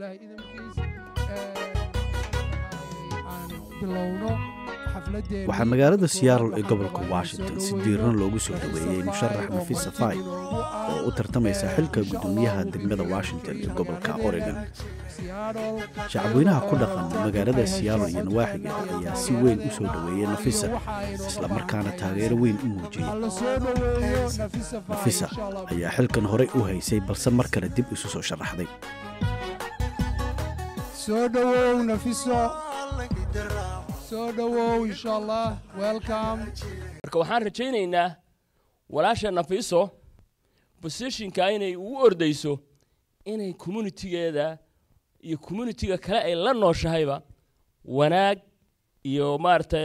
ilaahay idinkiis aan bilowno xafladeena waxaa magaalada siyaarol ee gobolka washington si diiran loogu soo dhoweeyey musharax nafisa fay oo u tartamaysa xilka guddoomiyaha degmada washington ee gobolka oregon shacabweynaha ku dhaqan magaalada siyaarol iyo nawaaxigeeda ayaa si weyn u soo dhoweeyey nafisa islamarkaana taageero weyn u muujiyey nafisa ayaa xilkan horey u haysay balse mar kale dib isu soo sharaxday soo dhowow nafiso soo dhowow insha allah welcome marka waxaan rajaynaynaa walaasha nafiso bosishinka inay ugu ordayso inay communitigeeda iyo communitiga kale ay la nooshahayba wanaag iyo maaragtay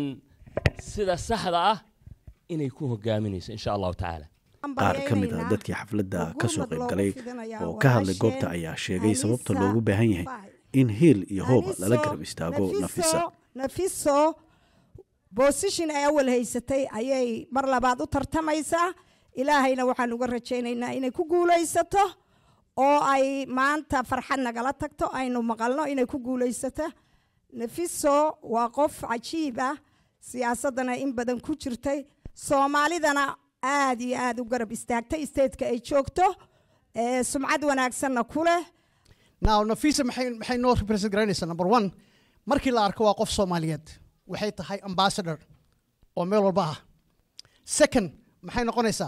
sida saxda ah inay ku hogaaminayso insha allahu tacaala qaar ka mid ah dadkii xafladda ka soo qayb galay oo ka hadlay goobta ayaa sheegay sababta loogu baahan yahay in hiil iyo hooba lala garab istaago nafisa nafiso bosishin ay awal haysatay ayay mar labaad u tartamaysaa ilaahayna waxaan uga rajaynaynaa inay ku guulaysato oo ay maanta farxad nagala tagto aynu maqalno inay ku guulaysato nafiso waa qof cajiib ah siyaasaddana in badan ku jirtay soomaalidana aad iyo aad u garab istaagtay statetka ay joogto sumcad wanaagsanna ku leh now nafisa maxay maxay noo represent garanaysaa number one markii la arko waa qof soomaaliyeed waxay tahay ambassador oo meel walba ah second maxay noqonaysaa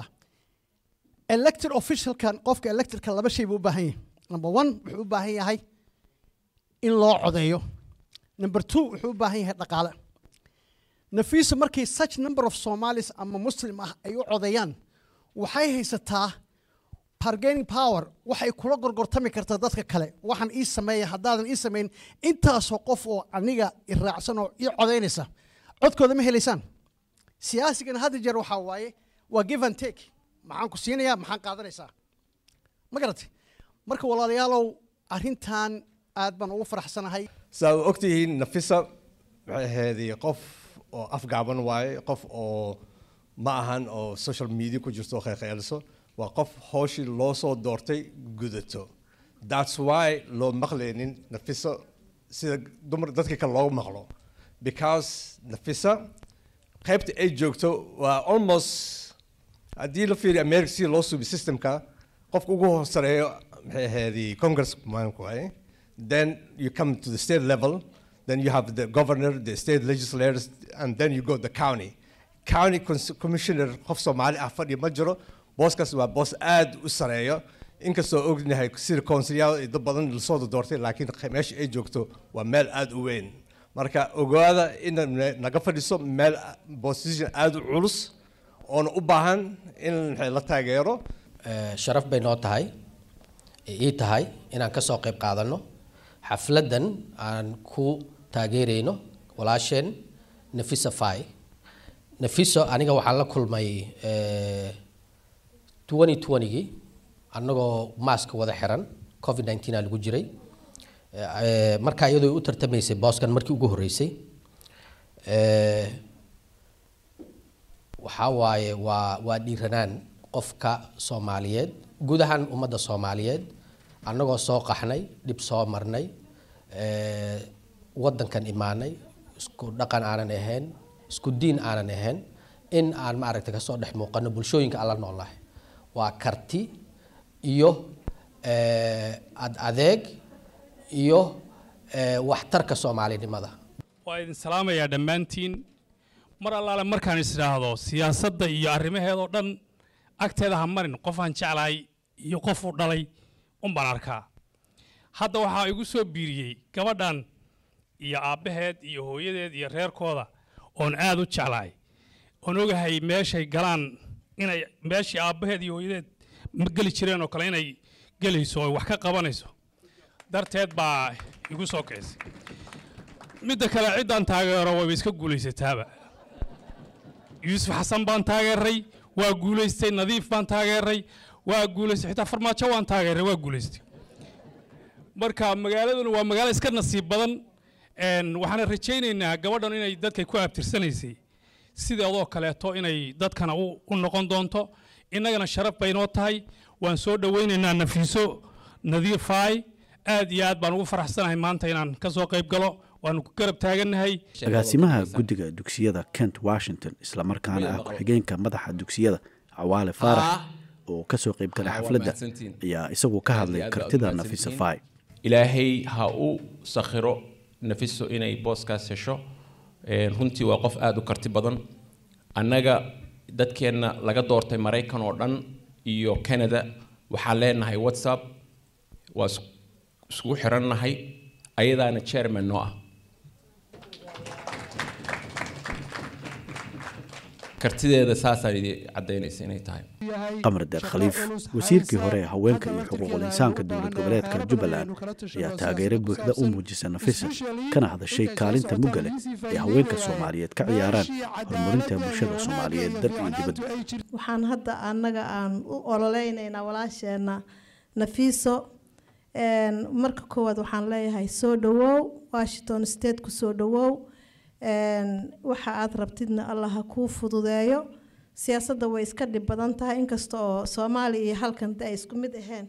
elected officialkan qofka electedka laba shay buu u baahan yahay number one wuxuu u baahan yahay in loo codeeyo number two wuxuu u baahan yahay dhaqaale nafisa markii such number of somalis ama muslim ah ay u codeeyaan waxay haysataa bargaining power waxay kula gorgortami kartaa dadka kale waxaan ii sameeya haddaadan ii samayn intaasoo qof oo aniga iraacsan oo ii codaynaysa codkooda ma helaysaan siyaasigana hadda jeer waxaa waaye waa give and take maxaan ku siinayaa maxaan qaadanaysaa ma garatay marka walaalayaalow arrintan aad baan ugu faraxsanahay saa u ogtihiin nafisa waxay ahaydii qof oo afgaaban waaye qof oo ma ahan oo social media ku jirto oo khaykhayliso waa qof hawshii loo soo doortay gudato that's why loo maqlaynin nafisa sida dumar dadka kale loogu maqlo because nafisa qaybta ay joogto waa almost haddii la fiiriyo america sida loo subi systemka qofka ugu hoosareeyo maxay ahaydii congress maanku waaye then you come to the state level then you have the governor the state legislators and then you go the county county commissioner qof soomaali ah fadhi ma jiro booskaas waa boos aad u sareeyo inkastoo ognahay sida consilyaal iyo dad badan lasoo doortay laakiin meesha ay joogto waa meel aad u weyn marka ogaada in naga fadhiso meel position aad u culus oona u baahan in la taageero sharaf bay noo tahay ii tahay inaan ka soo qayb qaadanno xafladdan aan ku taageerayno walaasheen nafisa fay nafiso aniga waxaan la kulmay twenty twentygii annagoo maaska wada xiran covid nineteen aa lagu jiray markaa iyadoo u tartamaysay booskan markii ugu horreysay waxaa waaye waa waa dhiiranaan qofka soomaaliyeed guud ahaan ummadda soomaaliyeed annagoo soo qaxnay dhib soo marnay waddankan imaanay isku dhaqan aanan ahayn isku diin aanan ahayn in aan maaragta kasoo dhex muuqano bulshooyinka aan la noolnahay waa karti iyo ad adeeg iyo waxtarka soomaalinimada waa idin salaamayaa dhammaantiin mar allaale markaan is idhaahdo siyaasadda iyo arrimaheedoo dhan agteeda ha marin qofaan jeclahay iyo qof u dhalay unbaan arkaa hadda waxaa igu soo biiriyey gabadhan iyo aabbaheed iyo hooyadeed iyo reerkooda oon aad u jeclahay oon ogahay meeshay galaan inay meeshii aabbaheed iyo hooyadeed ma geli jireen oo kale inay gelayso oo wax ka qabanayso darteed baa igu soo kicisay midda kale ciddaan taageero wayba iska guulaysataaba yuusuf xasan baan taageeray waa guulaystay nadiif baan taageeray waa guulaystay xitaa farmaajo waan taageeray waa guulaystay marka magaaladuna waa magaalo iska nasiib badan waxaana rajaynaynaa gabadhan inay dadkay ku abtirsanaysay sideedoo kaleeto inay dadkana u noqon doonto innagana sharaf bay noo tahay waan soo dhowaynaynaa nafiiso nadiifaay aad iyo aad baan ugu faraxsanahay maanta inaan ka soo qayb galo waanu ku garab taagannahay agaasimaha guddiga dugsiyada kent washington islamarkaana ah ku-xigeenka madaxa dugsiyada cawaale faarax oo ka soo qayb galay xafladda ayaa isagu ka hadlay kartida nafisa fai ilaahay ha u sakhiro nafiso inay booskaas hesho Een, runtii waa qof aada u karti badan annaga dadkeenna laga doortay maraykan oo dhan iyo canada waxaan leenahay whatsapp waa is- iskugu xirannahay ayadaana chairman noo ah kartideeda saasaan idin caddaynaysa inay tahay qamar deer khaliif wasiirkii hore ee haweenka iyo xuquuqul insaanka dowlad goboleedka jubbaland ayaa taageero buuxda u muujisa nafisa kana hadashay kaalinta mugga leh ee haweenka soomaaliyeed ka ciyaaraan horumarinta bulshada soomaaliyeed dal iyo dibadba waxaan hadda annaga aan u ololeynaynaa walaasheenna nafiiso Een, marka koowaad waxaan leeyahay soo dhawow washington state ku soo dhawow Een, waxa aad rabtidna allah ha kuu fududeeyo siyaasadda way iska dhib badan tahay inkasta oo soomaaliya iyo halkan de ay isku mid ahayn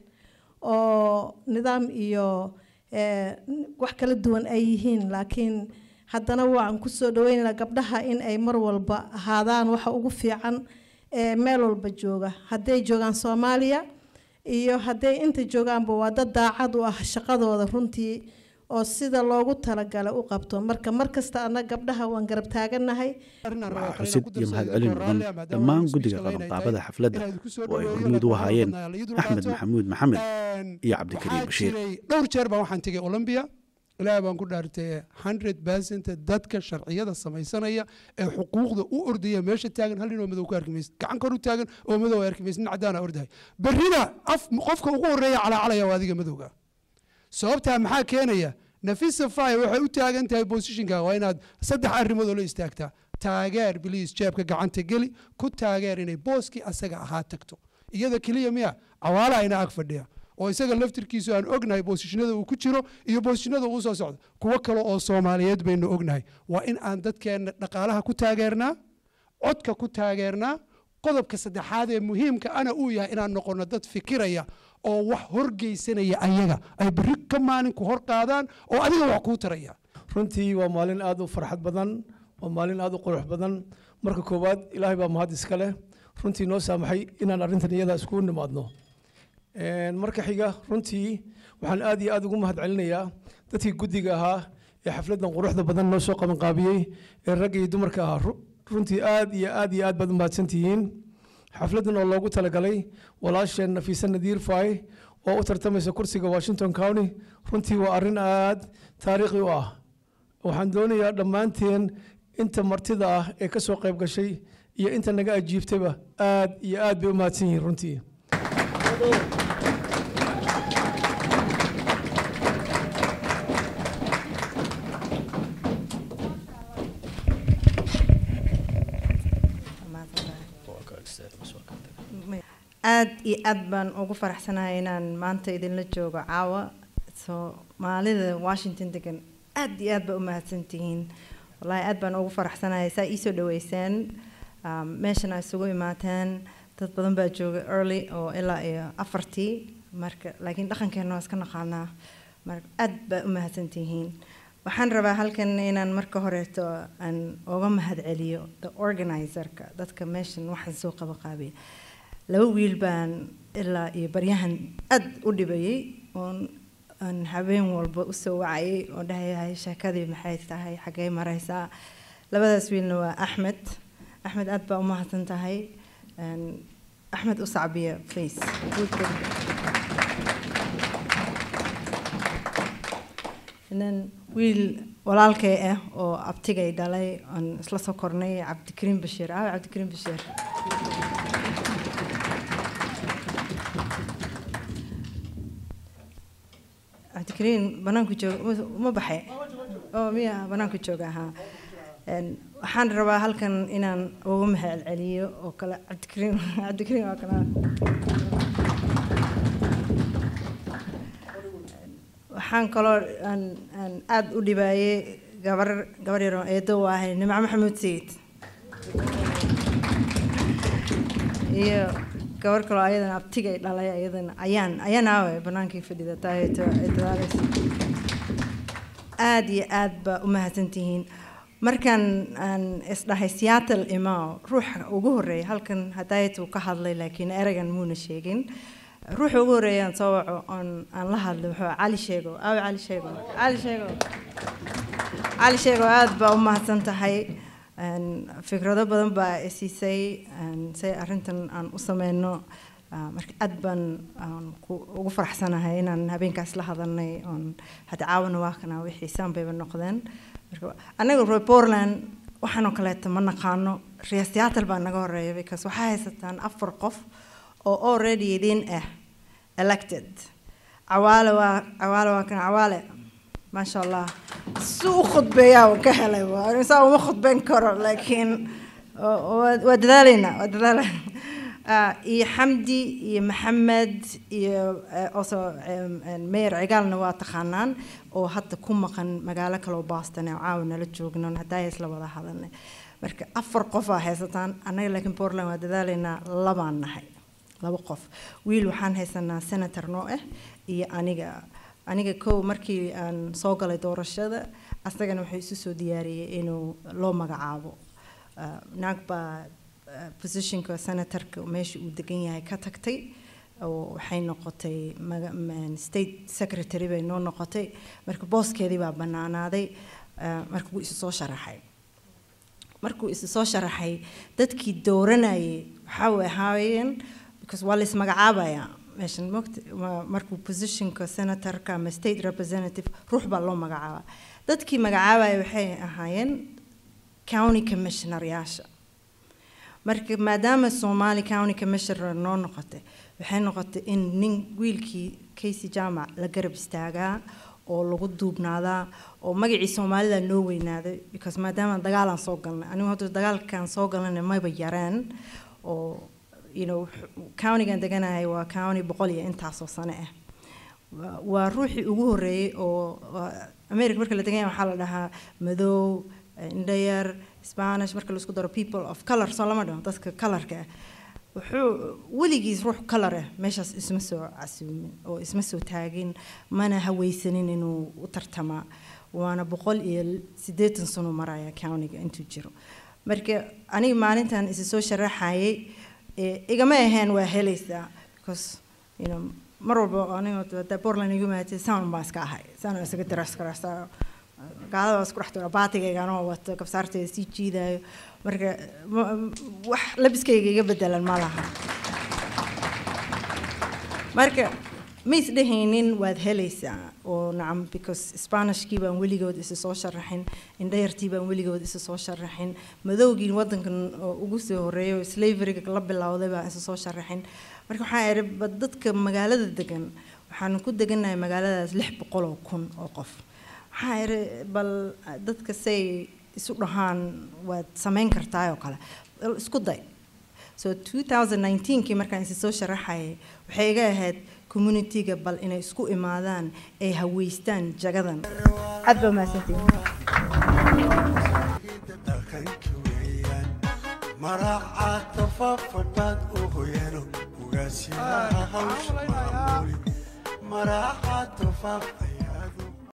oo nidaam iyo eh, wax kala duwan ay yihiin laakiin haddana waan kusoo dhaweynaynaa gabdhaha in ay mar walba ahaadaan waxa ugu fiican ee meel walba jooga hadday joogaan soomaaliya iyo hadday inta joogaanba waa dad daacad u ah shaqadooda runtii oo sida loogu talagalay u qabto marka mar kasta anna gabdhaha waan garab taagannahay xusid iyo mahadcelin mudan dhammaan guddiga qabanqaabada xafladda oo ay hormuud u ahaayeen axmed maxamuud maxamed iyo cabdikariim bashiir dhowr jeer baan waxaan tegay olombia ilaahay baan ku dhaartay hundred percent dadka sharciyada samaysanaya ee xuquuqda u ordaya meesha taagan hal nin oo madow ka arki maysid gacan kor u taagan oo madow arki maysid nin cadaan ordahay berrina af qofka ugu horeeya calaacalaya waa adiga madowga sababtaa maxaa keenaya nafisa fay waxay u taagan tahay positionka waa inaad saddex arrimood oo la istaagtaa taageer biliis jeebka gacanta geli ku taageer inay booskii asaga ahaa tagto iyada keliya miya cawaala ayna ag fadhiya oo isaga laftirkiisu aan ognahay boosishinada uu ku jiro iyo boosishinada uu soo socdo kuwo kale oo soomaaliyeed baynu ognahay waa in aan dadkeenna dhaqaalaha ku taageernaa codka ku taageernaa qodobka saddexaad ee muhiimka ana uu yahay inaan noqono dad fikiraya oo wax horgeysanaya ayaga ay berri ka maalinku hor qaadaan oo adiga wax kuu taraya runtii waa maalin aad u farxad badan waa maalin aad u qurux badan marka koowaad ilaahay baa mahad iska leh runtii noo saamaxay inaan arrintan iyada iskugu nimaadno Een, marka xiga runtii waxaan aad iyo aad ugu mahad celinayaa dadkii guddiga ahaa ee xafladdan quruxda badan noo soo qabanqaabiyey ee ragga iyo dumarka ahaa Ru- runtii aad iyo aad iyo aad baad u mahadsantihiin xafladdan oo loogu talagalay walaasheen nafiise nadiir faay oo u tartamaysa kursiga washington county runtii waa arrin aad taariikhi u ah waxaan doonayaa dhammaanteen inta martida ah ee ka soo qayb gashay iyo inta naga ajiibtayba aad iyo aad bay u mahadsan yihiin runtii aad iyo aad baan ugu faraxsanahay inaan maanta idinla joogo caawa soomaalida washington degan aad iyo aad baa u mahadsantihiin wallaahi aad baan ugu faraxsanahay saa iisoo dhaweyseen um, meeshan aa isugu imaateen dad badan baa jooga early oo ilaa iyo afartii marka laakiin dhaqankeena waa iska naqaanaa marka aad baa u mahadsantihiin waxaan rabaa halkan inaan marka horeeto aan uga mahad celiyo the organizerka dadka meeshan waxaan soo qabaqaabiya laba wiil baan ilaa iyo baryahan aad u dhibayay oon aan habeen walba usoo wacayay oo dhahayahay sheekadii maxay tahay xaggee maraysaa labadaas wiilna waa axmed axmed aad baa u mahadsan tahay Een, axmed u sacbiya please And then wiil walaalkay ah oo abtigay dhalay aan isla soo kornay cabdikariim bashiir aawe cabdikariim bashiir cabdikariin banaanku jooga ma- ma baxay oo miya banaanku jooga ahaa Een, waxaan rabaa halkan inaan uga mahad celiyo oo kale cabdikariin cabdikariin waa kana waxaan kaloo aan aan aad u dhibaayay gabar gabar yar oo eedo u ahay nimco maxamuud sayid iyo gabar kaloo ayadana abtigay dhalay ayadana ayaan ayaan aawe banaankii fadhida taayeeto ay dadaalaysa aada iyo aad baa u mahadsantihiin markaan aan isdhahay seattle imao ruuxa ugu horreeya halkan hadaayat uu ka hadlay laakiin ereygan muuna sheegin ruuxa ugu horreeya aan soo waco oon aan la hadlay wuxuu ahaa cali sheego aawe cali sheego cali sheego cali sheego aada baa u mahadsan tahay Een, fikrado badan baa i siisay een, say arrintan aan u sameyno Ah, marka aad baan aan ku- ugu faraxsanahay inaan habeenkaas la hadalnay oon hadda caawana waa kana wixii saan bayba noqdeen marka annaga reer portland waxaan oo kaleeto ma naqaano reer seattle baa naga horeeya because waxaa haysataan afar qof oo already idin ah elected cawaale waa cawaale waa kan cawaale maasha allah si u khudbeeyaa waan ka helay waa saa uma khudbeyn karo laakiin waa- waa waa dadaalaynaa waa dadaalaynaa Ah, iyo xamdi iyo maxamed iyo eh, also em, em, mayor cigaalna waa taqaanaan oo hadda ku maqan magaalo kale oo boston oo caawa nala joogno haddaa isla wada hadalnay marka afar qof aa haysataan annaga laakiin portland waa dadaalaynaa labaan nahay laba qof wiil waxaan haysanaa senator noo ah iyo aniga aniga kow markii aan soo galay doorashada asagana wuxuu isu soo diyaariyey inuu loo magacaabo Ah, naag baa ah, positionka senatorka meesha uu degan yahay ka tagtay oo waxay noqotay maga- man- state secretary bay noo noqotay marka booskeedii baa bannaanaaday ah, marka wuu isu soo sharaxay markuu isu soo sharaxay dadkii dooranayay waxaa way ahaayeen because waa lais magacaabayaa meeshan mogta waa markuu positionka senatorka ama state representative ruux baa loo magacaabaa dadkii magacaabaya waxay ahaayeen county commissioneryaasha marka maadaama somali county commissioner noo noqotay waxay noqotay in nin wiilkii casey jaamac la garab istaagaa oo lagu duubnaadaa oo magacii soomaalida noo weynaaday because maadaama dagaalaan soo galnay anigu hadda dagaalkaan soo galnay mayba yareen oo you know countygan deganahay waa county boqol iyo intaasoo sane ah Waa- waa ruuxii ugu horreeyey oo waa- america marka la degan yahay waxaa la dhahaa madow indhayar spanish marka laisku daro people of color soo lama dhaho dadka colorka ah wuxuu weligiis ruux color ah meeshaas isma soo casuumin oo isma soo taagin mana haweysanin inuu u tartamaa waana boqol iyo siddeetan sano maraya countyga intuu jiro marka aniga maalintan isi soo sharaxayay ee igama aheen waa helaysaa because you know mar walba aniga hadda portland igu maatay saan baan iska ahay saan isaga daras karasta gaalada waa isku dhex tura baatigayga anoo wato kabsaarteeda sii jiidayo marka ma- wax labiskayga iga bedelan ma laha marka ma isdhehaynin waad helaysaa oo nacam because spanishkii baan weligood isa soo sharaxin indhayartii baan weligood isa soo sharaxin madowgii wadankan oo ugu soo horeeyo slaveryga la bilowday baan isa soo sharaxin marka waxaa idhi ba dadka magaalada degan waxaan ku degannahay magaaladaas lix boqol oo kun oo qof waxaa idhi bal dadka say isu dhahaan waad samayn kartaa oo kale bal isku day so 2019kii markaan isi soo sharaxayay waxay iga ahayd communityga bal inay isku imaadaan ay haweystaan jagadan aad baa mahadsantihiin maracaadka fafadhaad u hoyano ugaasinaha hawsha maamuli maracaadka faafay